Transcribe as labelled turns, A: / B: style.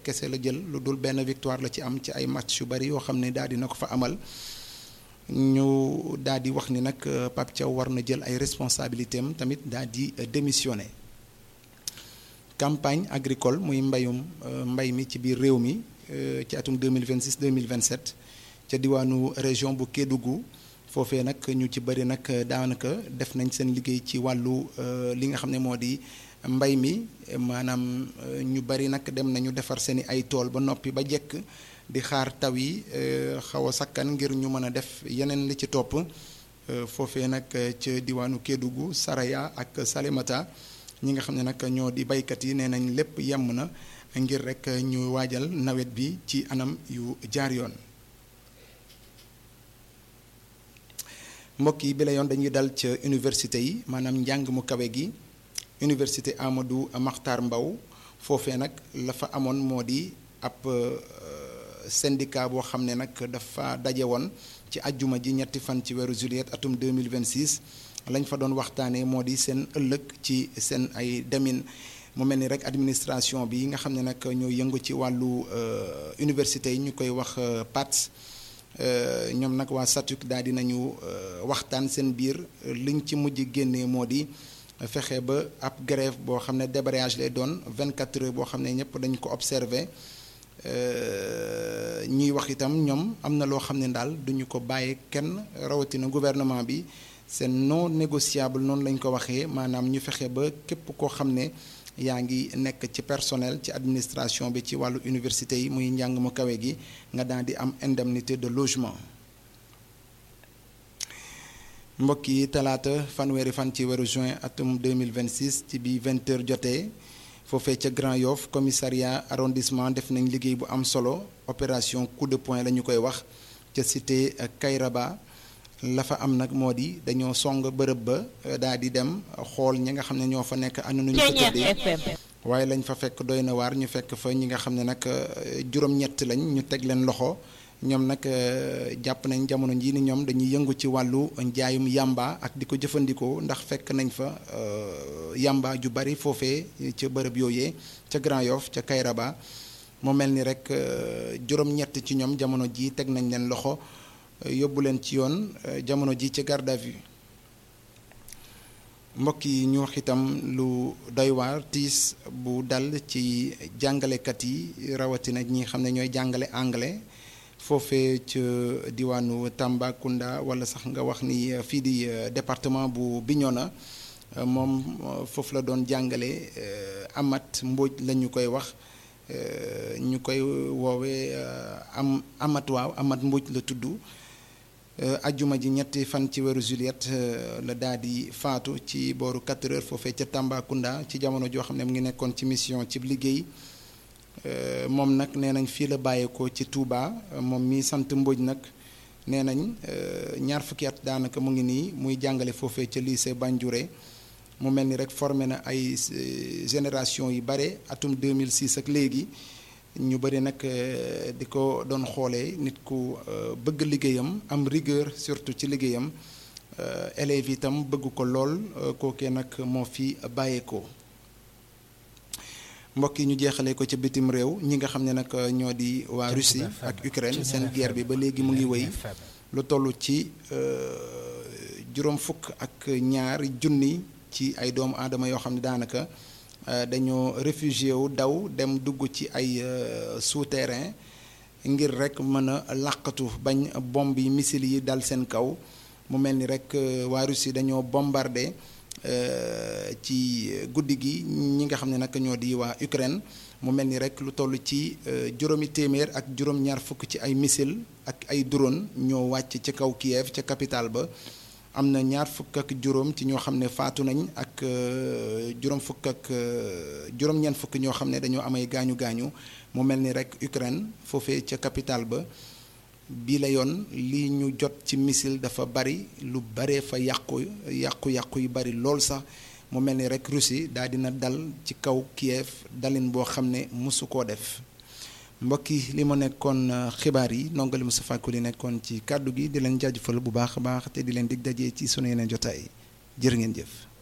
A: kese la jël lu dul benn victoire la ci am ci ay match yu bari yoo xam ne daal dina ko fa amal ñu daal di wax ni nag Pape Thiaw war na jël ay responsabilités am tamit daal di démissionner campagne agricole muy mbayum mbay mi ci biir réew mi ci atum 2026 2027 ca diwaanu région bu Kédougou foofee nag ñu ci bëri nag daanaka def nañ seen liggéey ci wàllu li nga xam ne moo di mbay mi maanaam ñu bëri nag dem nañu defar seeni ay tool ba noppi ba jekk di xaar taw yi xaw a sakkan ngir ñu mën a def yeneen li ci topp foofee nag ca diwaanu Kédougou Saraya ak Salémata ñi nga xam ne nag ñoo di baykat yi nee nañ lépp yemm na ngir rek ñu waajal nawet bi ci anam yu jaar yoon mbokk yi bi la yoon dañuy dal ca université yi maanaam njàng mu kawe gi université Amadou Mahtar Mbow foofee nag la fa amoon moo di ab syndicat boo xam ne nag dafa daje woon ci ajjuma ji ñetti fan ci weeru juillet atum 2026 lañ fa doon waxtaanee moo di seen ëllëg ci seen ay demin mu mel ni rek administration bi nga xam ne nag ñoo yëngu ci wàllu université yi ñu koy wax PATS ñoom nag waa SATUC daal di nañu waxtaan seen biir liñ ci mujj génnee moo di fexe ba ab grève boo xam ne débrayage lay doon 24 heures boo xam ne ñëpp dañ ko observé ñuy wax itam ñoom am na loo xam ne daal duñu ko bàyyee kenn rawatina gouvernement bi seen non négociable noonu lañ ko waxee maanaam ñu fexe ba képp koo xam ne yaa ngi nekk ci personnel ci administration bi ci wàllu université yi muy njàng mu kawe gi nga daal di am indemnité de logement mbokk yi talaata fanweeri fan ci weeru juin atum 2026 ci bi 20 heures jotee foofee ca Grand Yoff commissariat arrondissement def nañ liggéey bu am solo opération coup de poing la ñu koy wax ca cité Kayraba la fa am nag moo di dañoo song bërëb ba daal di dem xool ñi nga xam ne ñoo fa nekk ana nu ñu fa tëddee waaye lañ fa fekk doy na waar ñu fekk fa ñi nga xam ne nag juróom-ñett lañ ñu teg leen loxo ñoom nag jàpp nañ jamono jii ni ñoom dañuy yëngu ci wàllu njaayum yàmba ak di ko jëfandikoo ndax fekk nañ fa yàmba ju bari foofee ca bërëb yooyee ca Grand Yoff ca Kayraba mu mel ni rek juróom-ñett ci ñoom jamono ji teg nañ leen loxo yóbbu leen ci yoon jamono ji ci garde à vue mbokk yi ñu wax itam lu doy waar tiis bu dal ci jàngalekat yi rawatina ñi xam ne ñooy jàngale anglais foofee ca diwaanu Tambacounda wala sax nga wax ni fii di département bu Bignona moom foofu la doon jàngale Amat Mbóoj la ñu koy wax ñu koy woowee am Amat waaw Amat Mbóoj la tudd ajjuma ji ñetti fan ci weeru juillet la daal di faatu ci booru 4 heures foofee ca Tambacounda ci jamono joo xam ne mu ngi nekkoon ci mission ci liggéey moom nag nee nañ fii la bàyyeekoo ci Touba moom mi sant Mbodj nag nee nañ ñaar fukki at daanaka mu ngi nii muy jàngale foofee ca lycée Bandiouré mu mel ni rek formé na ay génération yu bare atum 2006 ak léegi ñu bëri nag di ko doon xoolee nit ku bëgg liggéeyam am rigueur surtout ci liggéeyam élèves itam bëgg ko lool kookee nag moo fi bàyyeekoo. mbokk yi ñu jeexalee ko ca bitim réew ñi nga xam ne nag ñoo di waa Russie ak Ukraine seen guerre bi ba léegi mu ngi wéy lu toll ci juróom fukk ak ñaari junni ci ay doomu aadama yoo xam ne daanaka dañoo réfugié wu daw dem dugg ci ay souterrain ngir rek mën a làqatu bañ bomb yi missile yi dal seen kaw mu mel ni rek waa Russie dañoo bombardé ci guddi gi ñi nga xam ne nag ñoo di waa Ukraine mu mel ni rek lu toll ci juróomi téeméer ak juróom-ñaar fukk ci ay missile ak ay drone ñoo wàcc ci kaw Kiev ca capitale ba am na ñaar fukk ak juróom ci ñoo xam ne faatu nañ ak juróom fukk ak juróom-ñeent fukk ñoo xam ne dañoo amay gaañu gaañu mu mel ni rek Ukraine foofee ca capitale ba bii la yoon li ñu jot ci missile dafa bari lu baree fa yàqu yàqu-yàqu yu bari lool sax mu mel ni rek Russie daal dina dal ci kaw Kiev dalin boo xam ne mosu koo def mbokk yi li ma nekkoon xibaar yi nongali Moustapha Koli nekkoon ci kàddu gi di leen jaajëfal bu baax a baax te di leen dig dajee ci sunu yeneen jotaay jërë ngeen jëf.